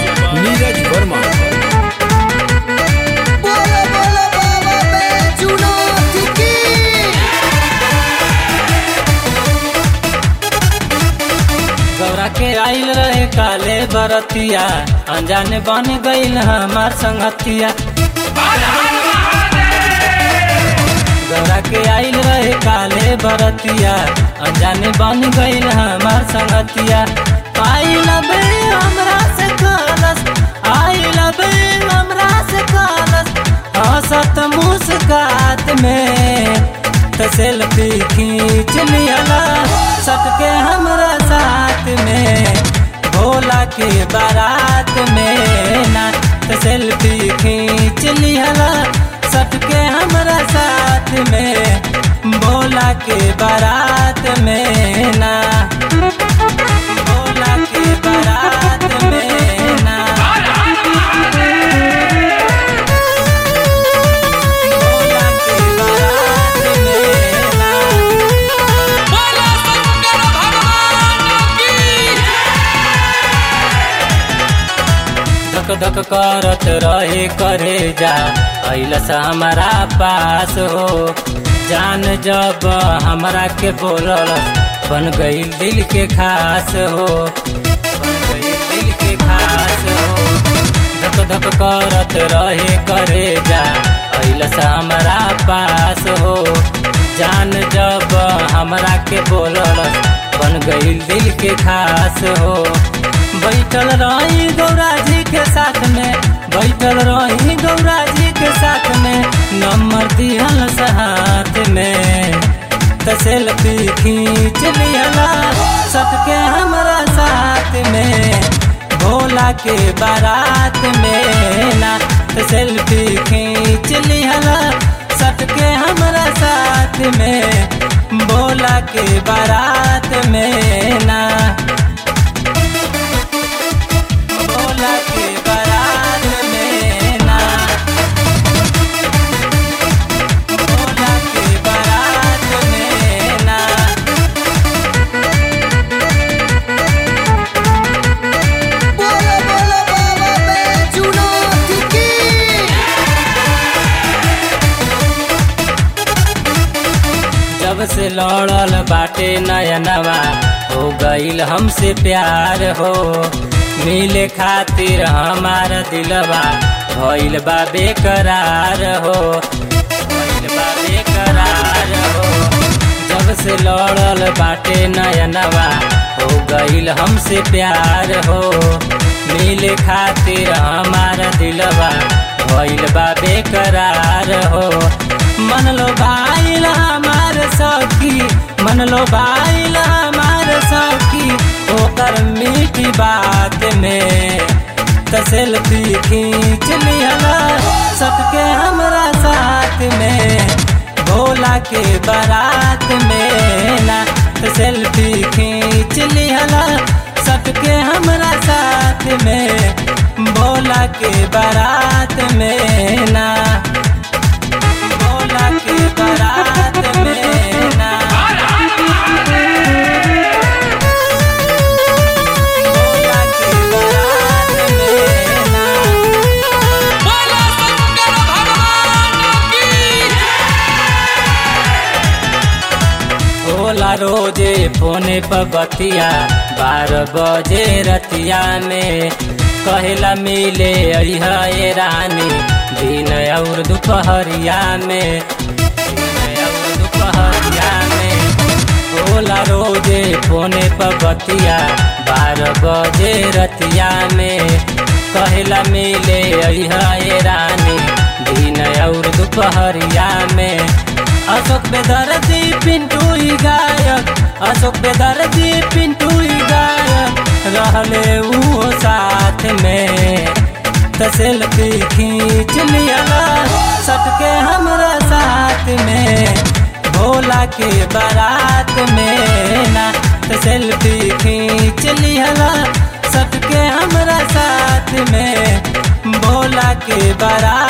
नीरज वर्मा बोलो बोलो बाबा बैजूनाथ की गौरा के आइल रहे काले बरतिया अनजाने बन गईल हमार संगतिया गौरा के आइल रहे काले बरतिया अनजाने बन गईल हमार संगतिया आई लबे हमरा से कलस आई लबे हमरा से कलस हंसत मुस्कात में त सेल्फी खींच लियला सबके हमरा साथ में भोला के बारात में ना त सेल्फी खींच लियला सबके हमरा साथ में भोला के बारात में ना भोला के बारात में ना भोला के बारात में ना धक धक करत रहे करे जा अइलस हमारा पास हो जान जब हमरा के बोलल बन गई दिल के खास हो बन गई दिल के खास हो धक धक करत रहे करे जा अइलस हमारा पास हो जान जब हमरा के बोलल बन गई दिल के खास हो बैठल रही गौरा जी के साथ में बैठल रही गौरा जी के साथ में नंबर दिहल हाथ में त सेल्फी खींच लियला सबके हमरा साथ में भोला के बारात में ना त सेल्फी खींच लियला सबके हमरा साथ में भोला के बारात में ना भोला के बारात में ना भोला के बारात में ना बोलो बोलो बाबा बैजूनाथ की जब से लड़ल बाटे नयनवा हो गईल हमसे प्यार हो मिले खातिर हमार दिलवा भइल बा बेकरार हो भइल बा बेकरार हो जब से लड़ल बाटे नयनवा हो गईल हमसे प्यार हो मिले खातिर हमार दिलवा भइल बा बेकरार हो मन लो भाईल हमार सखी मन लो भाईल हमार सखी ओकर मीठी बात में त सेल्फी खींच लिहला सबके हमरा साथ में भोला के बारात में ना त सेल्फी खींच लिहला सबके हमरा साथ में भोला के बारात में ना भोला के बारात में ना भोला के बारात में ना भोला रोजे फोने पर बतिया बारह बजे रतिया में कहेला मिले अइहा ए रानी दिन और दोपहरिया में दिन और दोपहरिया में भोला रोजे फोने पर बतिया बारह बजे रतिया में कहेला मिले अइहा ए रानी दिन और दोपहरिया में अशोक बेदर्दी पिंटू ही गायक अशोक बेदर्दी पिंटू ही गायक रहले वो साथ में त सेल्फी खींच लियला सबके हमरा साथ में भोला के बारात में ना त सेल्फी खींच लियला सबके हमरा साथ में भोला के बारात